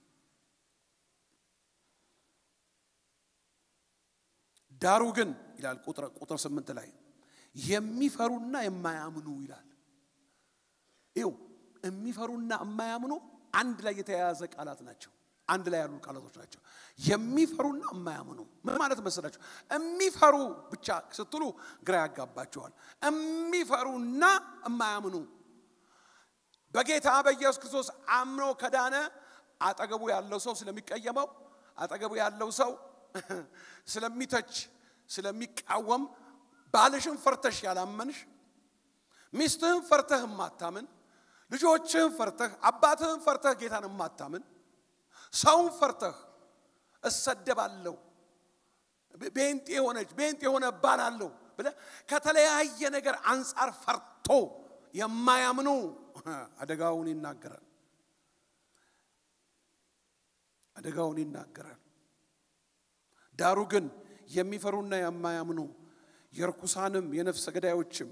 ዳሩ ግን ይላል ቁጥር ስምንት ላይ የሚፈሩና የማያምኑ ይላል። ይው የሚፈሩና የማያምኑ አንድ ላይ የተያያዘ ቃላት ናቸው። አንድ ላይ ያሉ ቃላቶች ናቸው። የሚፈሩና የማያምኑ ምን ማለት መሰላችሁ? የሚፈሩ ብቻ ስትሉ ግራ ያጋባቸዋል። የሚፈሩና የማያምኑ በጌታ በኢየሱስ ክርስቶስ አምኖ ከዳነ አጠገቡ ያለው ሰው ስለሚቀየመው፣ አጠገቡ ያለው ሰው ስለሚተች፣ ስለሚቃወም ባልሽን ፈርተሽ ያላመንሽ፣ ሚስትህን ፈርተህ የማታምን፣ ልጆችህን ፈርተህ አባትህን ፈርተህ ጌታን የማታምን፣ ሰውን ፈርተህ እሰደባለሁ፣ ቤንጤ የሆነች ቤንጤ የሆነ እባላለሁ ብለህ ከተለያየ ነገር አንጻር ፈርቶ የማያምኑ አደጋውን ይናገራል። አደጋውን ይናገራል። ዳሩ ግን የሚፈሩና የማያምኑ የርኩሳንም የነፍሰ ገዳዮችም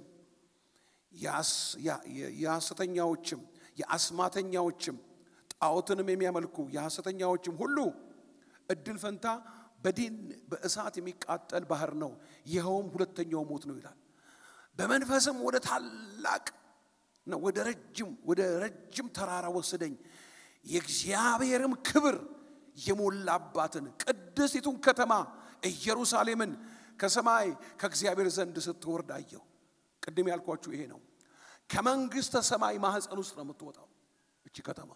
የሐሰተኛዎችም የአስማተኛዎችም ጣዖትንም የሚያመልኩ የሐሰተኛዎችም ሁሉ እድል ፈንታ በዲን በእሳት የሚቃጠል ባህር ነው፣ ይኸውም ሁለተኛው ሞት ነው ይላል። በመንፈስም ወደ ታላቅ ነው ወደ ረጅም ወደ ረጅም ተራራ ወሰደኝ፣ የእግዚአብሔርም ክብር የሞላባትን ቅድስቲቱን ከተማ ኢየሩሳሌምን ከሰማይ ከእግዚአብሔር ዘንድ ስትወርድ አየሁ። ቅድም ያልኳችሁ ይሄ ነው። ከመንግሥተ ሰማይ ማህፀን ውስጥ ነው የምትወጣው እቺ ከተማ።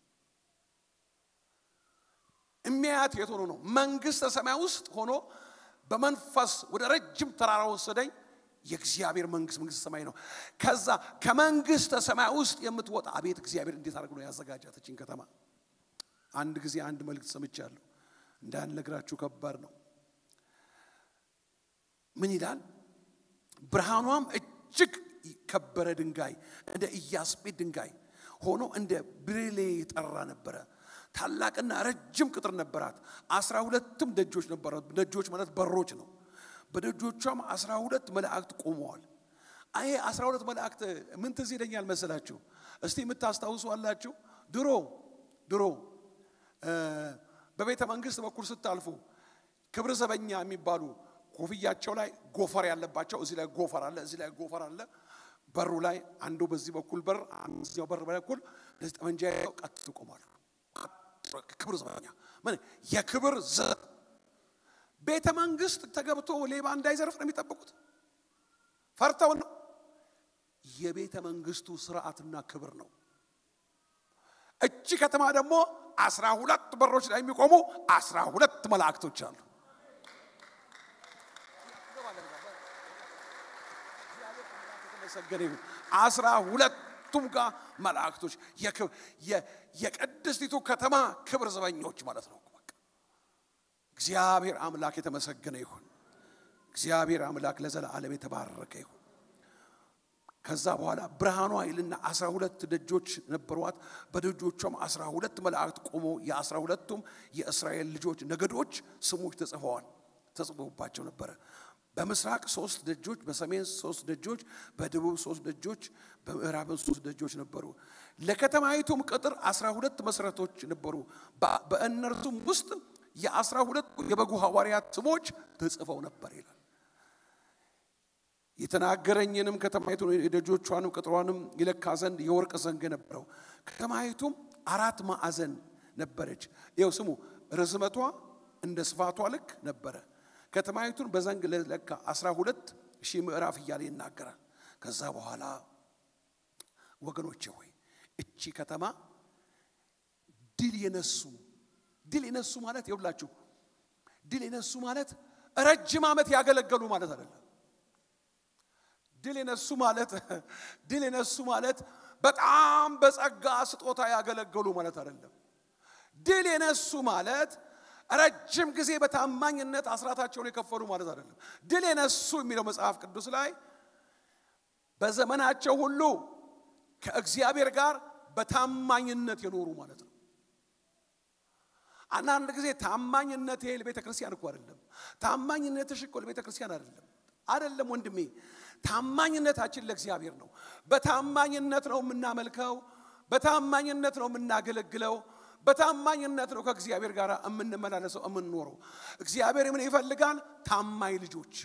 የሚያያት የት ሆኖ ነው? መንግሥተ ሰማይ ውስጥ ሆኖ በመንፈስ ወደ ረጅም ተራራ ወሰደኝ። የእግዚአብሔር መንግስት መንግስት ሰማይ ነው። ከዛ ከመንግስተ ሰማይ ውስጥ የምትወጣ አቤት እግዚአብሔር እንዴት አድርጎ ነው ያዘጋጃት እችን ከተማ። አንድ ጊዜ አንድ መልእክት ሰምቻለሁ፣ እንዳልነግራችሁ ከባድ ነው። ምን ይላል? ብርሃኗም እጅግ ከበረ ድንጋይ እንደ ኢያስጲድ ድንጋይ ሆኖ እንደ ብሬሌ የጠራ ነበረ። ታላቅና ረጅም ቅጥር ነበራት። አስራ ሁለትም ደጆች ነበራት። ደጆች ማለት በሮች ነው። በደጆቿም አስራ ሁለት መላእክት ቆመዋል። ይሄ አስራ ሁለት መላእክት ምን ትዝ ይለኛል መሰላችሁ? እስቲ የምታስታውሱ አላችሁ? ድሮ ድሮ በቤተ መንግስት በኩል ስታልፉ ክብር ዘበኛ የሚባሉ ኮፍያቸው ላይ ጎፈር ያለባቸው እዚህ ላይ ጎፈር አለ፣ እዚህ ላይ ጎፈር አለ። በሩ ላይ አንዱ በዚህ በኩል በር እዚያው በር በኩል እንደዚህ ጠመንጃ ይዘው ቀጥ ይቆማሉ። ክብር ዘበኛ ምን የክብር ዘብ ቤተ መንግስት ተገብቶ ሌባ እንዳይዘርፍ ነው የሚጠብቁት። ፈርተው ነው። የቤተ መንግስቱ ስርዓትና ክብር ነው። እቺ ከተማ ደግሞ አስራ ሁለት በሮች ላይ የሚቆሙ አስራ ሁለት መላእክቶች አሉ። የተመሰገነ ይሁን። አስራ ሁለቱም ጋር መላእክቶች የቅድስቲቱ ከተማ ክብር ዘበኞች ማለት ነው። በቃ እግዚአብሔር አምላክ የተመሰገነ ይሁን። እግዚአብሔር አምላክ ለዘላለም የተባረከ ይሁን። ከዛ በኋላ ብርሃኗ ይልና አስራ ሁለት ደጆች ነበሯት። በደጆቿም አስራ ሁለት መላእክት ቆሞ የአስራ ሁለቱም የእስራኤል ልጆች ነገዶች ስሞች ተጽፈዋል ተጽፎባቸው ነበረ። በምስራቅ ሶስት ደጆች፣ በሰሜን ሶስት ደጆች፣ በደቡብ ሶስት ደጆች፣ በምዕራብን ሶስት ደጆች ነበሩ። ለከተማይቱም ቅጥር አስራ ሁለት መሰረቶች ነበሩ። በእነርሱም ውስጥ የአስራ ሁለቱ የበጉ ሐዋርያት ስሞች ተጽፈው ነበር ይላል። የተናገረኝንም ከተማይቱን የደጆቿንም ቅጥሯንም ይለካ ዘንድ የወርቅ ዘንግ ነበረው። ከተማይቱም አራት ማዕዘን ነበረች። ይኸው ስሙ፣ ርዝመቷ እንደ ስፋቷ ልክ ነበረ። ከተማይቱን በዘንግ ለካ አስራ ሁለት ሺህ ምዕራፍ እያለ ይናገራል። ከዛ በኋላ ወገኖቼ ሆይ እቺ ከተማ ድል የነሱ ድል የነሱ ማለት ይውላችሁ፣ ድል የነሱ ማለት ረጅም ዓመት ያገለገሉ ማለት አይደለም። ድል የነሱ ማለት ድል የነሱ ማለት በጣም በጸጋ ስጦታ ያገለገሉ ማለት አይደለም። ድል የነሱ ማለት ረጅም ጊዜ በታማኝነት አስራታቸውን የከፈሉ ማለት አይደለም። ድል የነሱ የሚለው መጽሐፍ ቅዱስ ላይ በዘመናቸው ሁሉ ከእግዚአብሔር ጋር በታማኝነት የኖሩ ማለት ነው። አንዳንድ ጊዜ ታማኝነት ይሄ ለቤተ ክርስቲያን እኮ አይደለም። ታማኝነትሽ እኮ ለቤተ ክርስቲያን አይደለም። አይደለም ወንድሜ፣ ታማኝነታችን ለእግዚአብሔር ነው። በታማኝነት ነው የምናመልከው። በታማኝነት ነው የምናገለግለው። በታማኝነት ነው ከእግዚአብሔር ጋር የምንመላለሰው የምንኖረው። እግዚአብሔር ምን ይፈልጋል? ታማኝ ልጆች።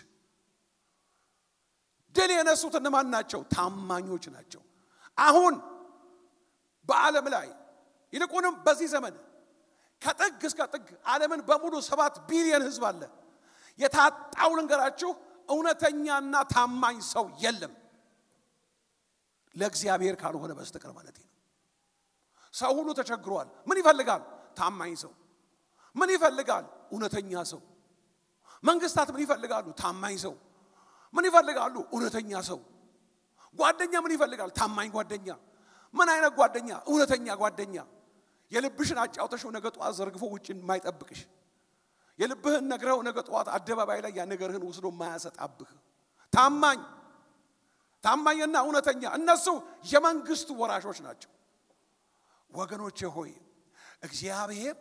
ድል የነሱት እነማን ናቸው? ታማኞች ናቸው። አሁን በዓለም ላይ ይልቁንም በዚህ ዘመን ከጥግ እስከ ጥግ ዓለምን በሙሉ ሰባት ቢሊዮን ሕዝብ አለ። የታጣው ልንገራችሁ፣ እውነተኛና ታማኝ ሰው የለም ለእግዚአብሔር ካልሆነ በስተቀር ማለት ነው። ሰው ሁሉ ተቸግሯል። ምን ይፈልጋል? ታማኝ ሰው። ምን ይፈልጋል? እውነተኛ ሰው። መንግስታት ምን ይፈልጋሉ? ታማኝ ሰው። ምን ይፈልጋሉ? እውነተኛ ሰው። ጓደኛ ምን ይፈልጋል? ታማኝ ጓደኛ። ምን አይነት ጓደኛ? እውነተኛ ጓደኛ። የልብሽን አጫውተሽው ነገ ጠዋት ዘርግፎ ውጭ የማይጠብቅሽ የልብህን ነግረው ነገ ጠዋት አደባባይ ላይ ያ ነገርህን ወስዶ የማያሰጣብህ ታማኝ ታማኝና እውነተኛ እነሱ የመንግስቱ ወራሾች ናቸው። ወገኖቼ ሆይ እግዚአብሔር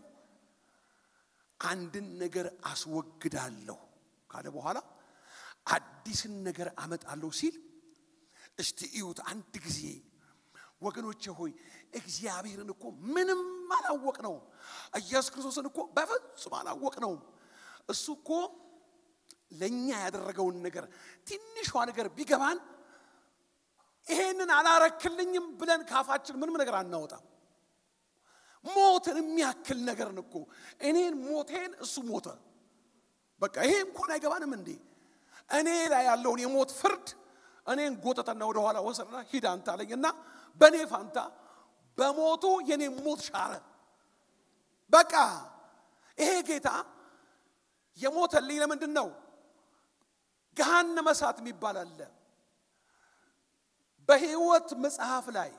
አንድን ነገር አስወግዳለሁ ካለ በኋላ አዲስን ነገር አመጣለሁ ሲል እስቲ እዩት አንድ ጊዜ ወገኖቼ ሆይ እግዚአብሔርን እኮ ምንም አላወቅ ነው። ኢየሱስ ክርስቶስን እኮ በፍጹም አላወቅ ነው። እሱ እኮ ለእኛ ያደረገውን ነገር ትንሿ ነገር ቢገባን ይሄንን አላረክልኝም ብለን ካፋችን ምንም ነገር አናወጣም። ሞትን የሚያክል ነገርን እኮ እኔን ሞቴን እሱ ሞተ። በቃ ይሄ እንኳን አይገባንም እንዴ? እኔ ላይ ያለውን የሞት ፍርድ እኔን ጎተተና ወደኋላ ወሰድና ሂድ አንተ አለኝና በእኔ ፋንታ በሞቱ የኔ ሞት ሻረ። በቃ ይሄ ጌታ የሞተልኝ ለምንድን ነው? ገሃነመ እሳት የሚባል አለ። በሕይወት መጽሐፍ ላይ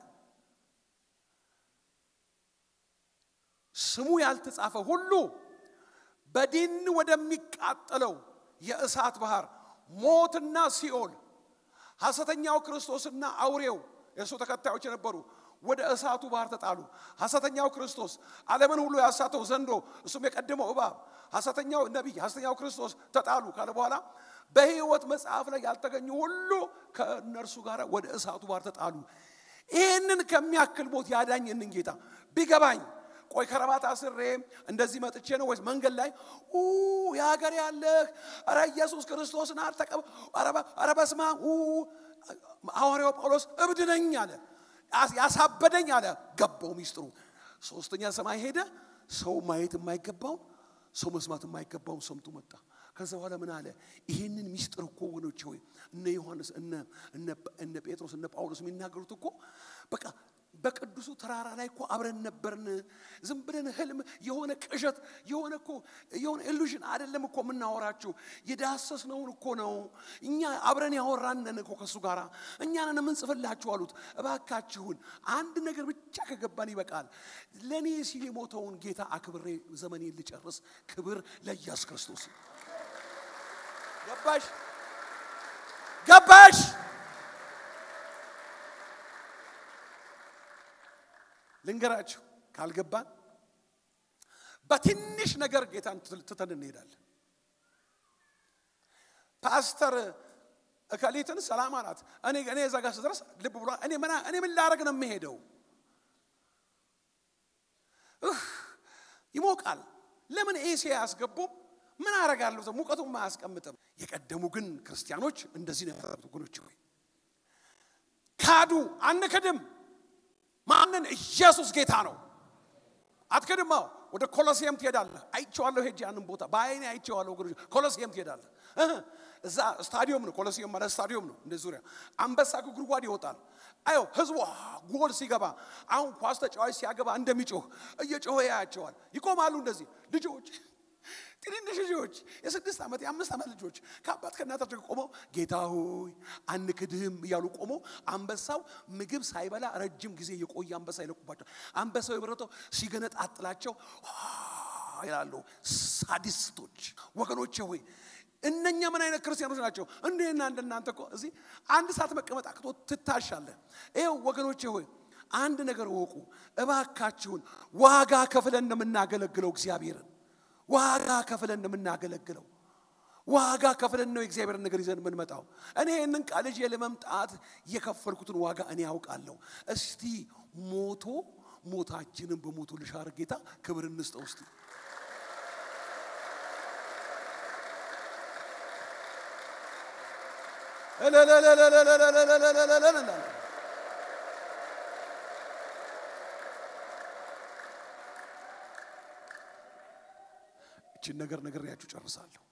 ስሙ ያልተጻፈ ሁሉ በዲን ወደሚቃጠለው የእሳት ባህር ሞትና ሲኦል ሐሰተኛው ክርስቶስና አውሬው የእሱ ተከታዮች የነበሩ ወደ እሳቱ ባህር ተጣሉ። ሐሰተኛው ክርስቶስ ዓለምን ሁሉ ያሳተው ዘንዶ እሱም የቀደመው እባብ ሐሰተኛው ነቢይ ሐሰተኛው ክርስቶስ ተጣሉ ካለ በኋላ በሕይወት መጽሐፍ ላይ ያልተገኙ ሁሉ ከእነርሱ ጋር ወደ እሳቱ ባህር ተጣሉ። ይህንን ከሚያክል ሞት ያዳኝንን ጌታ ቢገባኝ ቆይ ከረባት አስሬ እንደዚህ መጥቼ ነው ወይስ መንገድ ላይ የሀገር ያለህ ኧረ ኢየሱስ ክርስቶስን አልተቀበ ኧረ በስመ አብ ሐዋርያው ጳውሎስ እብድ ነኝ አለ። ያሳበደኝ አለ። ገባው ሚስጥሩ። ሶስተኛ ሰማይ ሄደ። ሰው ማየት የማይገባውን ሰው መስማት የማይገባውን ሰምቶ መጣ። ከዛ በኋላ ምን አለ? ይህንን ሚስጥር እኮ ወገኖች ሆይ እነ ዮሐንስ እነ እነ እነ ጴጥሮስ እነ ጳውሎስ የሚናገሩት እኮ በቃ በቅዱሱ ተራራ ላይ እኮ አብረን ነበርን። ዝም ብለን ህልም የሆነ ቅዠት የሆነ እኮ የሆነ ኢሉዥን አይደለም እኮ የምናወራችሁ የዳሰስነውን እኮ ነው። እኛ አብረን ያወራነን እኮ ከእሱ ጋር እኛ ነን የምንጽፍላችሁ አሉት። እባካችሁን አንድ ነገር ብቻ ከገባን ይበቃል። ለእኔ ሲል የሞተውን ጌታ አክብሬ ዘመኔን ልጨርስ። ክብር ለኢየሱስ ክርስቶስ። ገባሽ ገባሽ? ልንገራችሁ ካልገባን በትንሽ ነገር ጌታን ትተን እንሄዳለን። ፓስተር እከሊትን ሰላም አላት። እኔ እኔ እዛ ጋር ስደርስ ልብ ብሏ እኔ ምን እኔ ምን ላደርግ ነው የምሄደው? እህ ይሞቃል። ለምን ኤሲ አያስገቡም? ምን አደርጋለሁ? ሙቀቱም አያስቀምጥም። የቀደሙ ግን ክርስቲያኖች እንደዚህ ነው ያደረጉት። ወገኖች ሆይ ካዱ። አንክድም ማንን? ኢየሱስ ጌታ ነው። አትክድም። አዎ ወደ ኮሎሲየም ትሄዳለህ። አይቼዋለሁ፣ ሄጄ ያንን ቦታ በአይኔ አይቼዋለሁ። ወገኖች ኮሎሲየም ትሄዳለህ። እዛ ስታዲየም ነው። ኮሎሲየም ማለት ስታዲየም ነው። እንደ ዙሪያ አንበሳ ጉድጓድ ይወጣል። አዮ ህዝቡ ጎል ሲገባ አሁን ኳስ ተጫዋች ሲያገባ እንደሚጮህ እየጮኸ ያያቸዋል። ይቆማሉ። እንደዚህ ልጆች ትንንሽ ልጆች የስድስት ዓመት የአምስት ዓመት ልጆች ከአባት ከእናታቸው ቆመው ጌታ ሆይ አንክድህም እያሉ ቆመው አንበሳው ምግብ ሳይበላ ረጅም ጊዜ የቆየ አንበሳ ይለቁባቸው። አንበሳው የበረተው ሲገነጣጥላቸው ይላሉ። ሳዲስቶች ወገኖቼ ሆይ እነኛ ምን አይነት ክርስቲያኖች ናቸው? እንዴና እንደናንተ እኮ እዚህ አንድ ሰዓት መቀመጥ አቅቶ ትታሻለህ። ይኸው ወገኖቼ ሆይ አንድ ነገር ወቁ እባካችሁን። ዋጋ ከፍለን እንደምናገለግለው እግዚአብሔርን ዋጋ ከፍለን እንደምናገለግለው ዋጋ ከፍለን ነው የእግዚአብሔርን ነገር ይዘን የምንመጣው። እኔ ይህንን ቃል ይዤ ለመምጣት የከፈልኩትን ዋጋ እኔ ያውቃለሁ። እስቲ ሞቶ ሞታችንን በሞቱ ልሻር ጌታ ክብር እንስጠው እስቲ። እችን ነገር ነግሬያችሁ ጨርሳለሁ።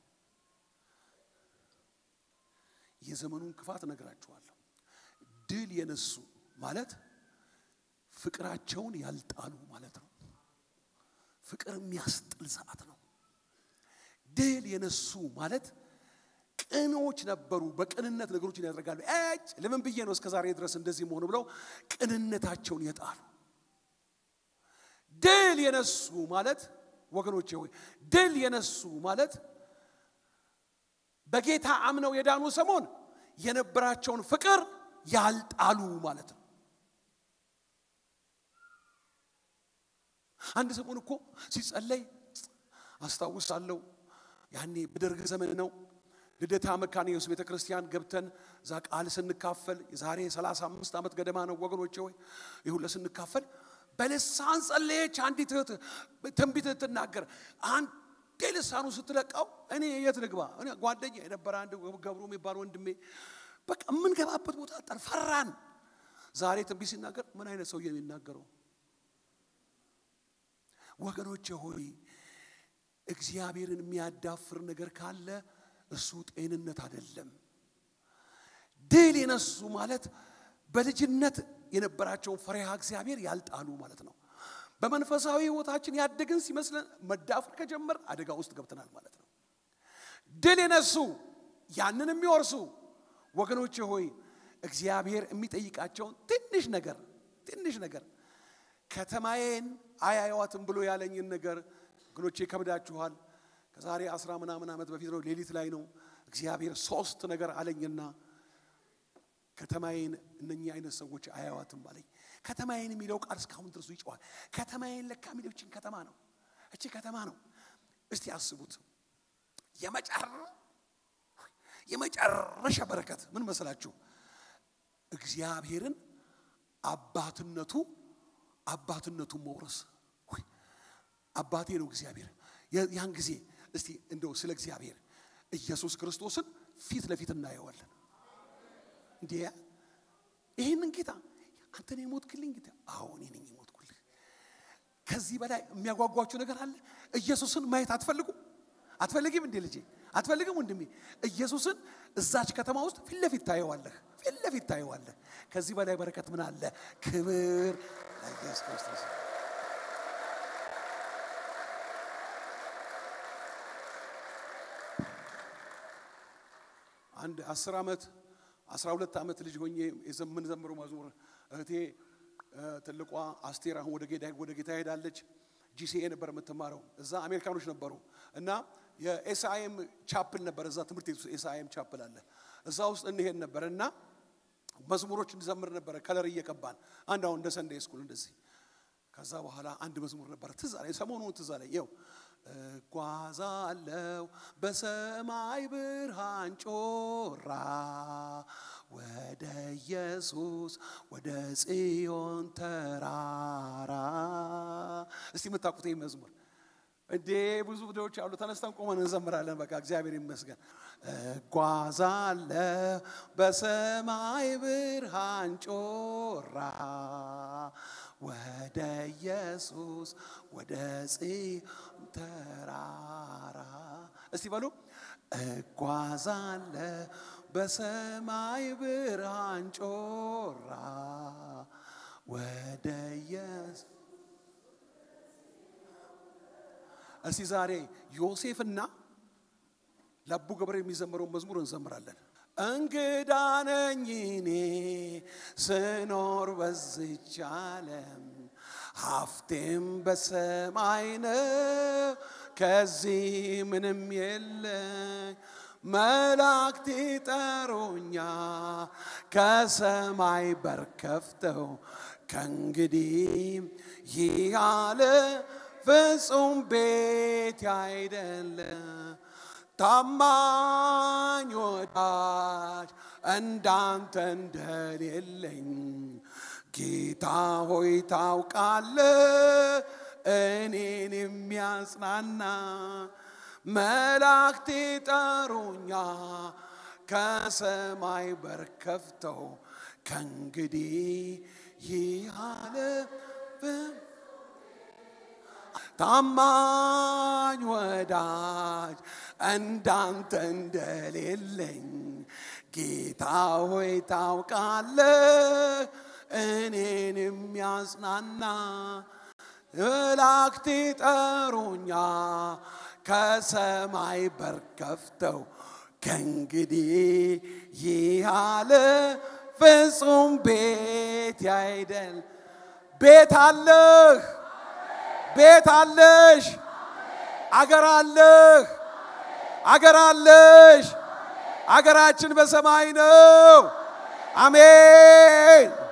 የዘመኑን ክፋት ነግራችኋለሁ። ድል የነሱ ማለት ፍቅራቸውን ያልጣሉ ማለት ነው። ፍቅር የሚያስጥል ሰዓት ነው። ድል የነሱ ማለት ቅኖች ነበሩ። በቅንነት ነገሮችን ያደርጋሉ። እጭ ለምን ብዬ ነው እስከ ዛሬ ድረስ እንደዚህ መሆኑ ብለው ቅንነታቸውን የጣሉ ድል የነሱ ማለት ወገኖቼ ሆይ ድል የነሱ ማለት በጌታ አምነው የዳኑ ሰሞን የነበራቸውን ፍቅር ያልጣሉ ማለት ነው። አንድ ሰሞን እኮ ሲጸለይ አስታውሳለሁ። ያኔ በደርግ ዘመን ነው። ልደታ መካነ ኢየሱስ ቤተ ክርስቲያን ገብተን እዛ ቃል ስንካፈል የዛሬ 35 ዓመት ገደማ ነው ወገኖቼ ሆይ ይሁን ለስንካፈል በልሳን ጸለየች አንዲት እህት ትንቢት ትናገር። አንዴ ልሳኑ ስትለቃው እኔ የት ልግባ? እኔ ጓደኛ የነበረ አንድ ገብሩ የሚባል ወንድሜ በቃ የምንገባበት ቦታ ጠር ፈራን። ዛሬ ትንቢት ሲናገር ምን አይነት ሰውዬ የሚናገረው? ወገኖቼ ሆይ እግዚአብሔርን የሚያዳፍር ነገር ካለ እሱ ጤንነት አይደለም። ድል የነሱ ማለት በልጅነት የነበራቸውን ፈሪሃ እግዚአብሔር ያልጣሉ ማለት ነው። በመንፈሳዊ ሕይወታችን ያደግን ሲመስለን መዳፈር ከጀመር አደጋ ውስጥ ገብተናል ማለት ነው። ድል የነሱ ያንን የሚወርሱ ወገኖቼ ሆይ እግዚአብሔር የሚጠይቃቸውን ትንሽ ነገር ትንሽ ነገር ከተማዬን አያዩዋትም ብሎ ያለኝን ነገር ወገኖቼ ይከብዳችኋል። ከዛሬ አስራ ምናምን ዓመት በፊት ነው፣ ሌሊት ላይ ነው። እግዚአብሔር ሶስት ነገር አለኝና ከተማዬን እነኚህ አይነት ሰዎች አያዋትም አለኝ። ከተማዬን የሚለው ቃል እስካሁን ድረሱ ይጨዋል። ከተማዬን ለካ የሚለው እችን ከተማ ነው፣ እቺ ከተማ ነው። እስቲ አስቡት። የመጨረሻ በረከት ምን መሰላችሁ? እግዚአብሔርን አባትነቱ አባትነቱን መውረስ። አባቴ ነው እግዚአብሔር። ያን ጊዜ እስቲ እንደው ስለ እግዚአብሔር ኢየሱስ ክርስቶስን ፊት ለፊት እናየዋለን። እንዴ ይህንን ጌታ አንተ ነው የሞትክልኝ ጌታ? አዎ እኔ ነኝ የሞትኩልህ። ከዚህ በላይ የሚያጓጓችሁ ነገር አለ? ኢየሱስን ማየት አትፈልጉ? አትፈልጊም እንዴ ልጄ? አትፈልግም ወንድሜ? ኢየሱስን እዛች ከተማ ውስጥ ፊት ለፊት ታየዋለህ፣ ፊት ለፊት ታየዋለህ። ከዚህ በላይ በረከት ምን አለ? ክብር ለኢየሱስ ክርስቶስ። አንድ አስር ዓመት አስራ ሁለት ዓመት ልጅ ሆኜ የምንዘምረው መዝሙር እህቴ ትልቋ አስቴር አሁን ወደ ጌታ ወደ ጌታ ሄዳለች። ጂሲኤ ነበር የምትማረው እዛ አሜሪካኖች ነበሩ እና የኤስአይኤም ቻፕል ነበር እዛ ትምህርት ቤት ኤስአይኤም ቻፕል አለ እዛ ውስጥ እንሄድ ነበር እና መዝሙሮች እንዘምር ነበረ ከለር እየቀባን አንድ አሁን እንደ ሰንዴ ስኩል እንደዚህ ከዛ በኋላ አንድ መዝሙር ነበረ ትዝ አለኝ ሰሞኑን ትዝ አለኝ ይኸው እጓዛለው በሰማይ ብርሃን ጮራ ወደ ኢየሱስ ወደ ጽዮን ተራራ። እስቲ የምታውቁት ይህ መዝሙር እንዴ ብዙ ቪዲዮዎች አሉ። ተነስተን ቆመን እንዘምራለን። በቃ እግዚአብሔር ይመስገን። እጓዛለሁ በሰማይ ብርሃን ጮራ ወደ ኢየሱስ ወደ ጽዮን ተራራ። እስቲ በሉ እጓዛለሁ በሰማይ ብርሃን ጮራ ወደ ኢየሱስ እስቲ ዛሬ ዮሴፍና ለቡ ገብረ የሚዘምረውን መዝሙር እንዘምራለን። እንግዳ ነኝ እኔ ስኖር በዚች ዓለም ሀብቴም በሰማይ ነው፣ ከዚህ ምንም የለኝ። መላእክት ይጠሩኛ ከሰማይ በር ከፍተው ከእንግዲህ ይህ ዓለም ፍጹም ቤት አይደለ ታማኝ ወዳጅ እንዳንተ እንደሌለኝ ጌታ ሆይ ታውቃለ እኔን የሚያጽናና መላእክት ጠሩኛ ከሰማይ በር ከፍተው ከእንግዲህ ይህ ዓለም ታማኝ ወዳጅ እንዳንተ እንደሌለኝ ጌታ ሆይ ታውቃለህ እኔን የሚያጽናና መላእክት ጠሩኛ ከሰማይ በር ከፍተው ከእንግዲህ ይህ ዓለም ፍጹም ቤት አይደል ቤት አለህ ቤት አለሽ፣ አገር አለህ፣ አገር አለሽ። አገራችን በሰማይ ነው። አሜን።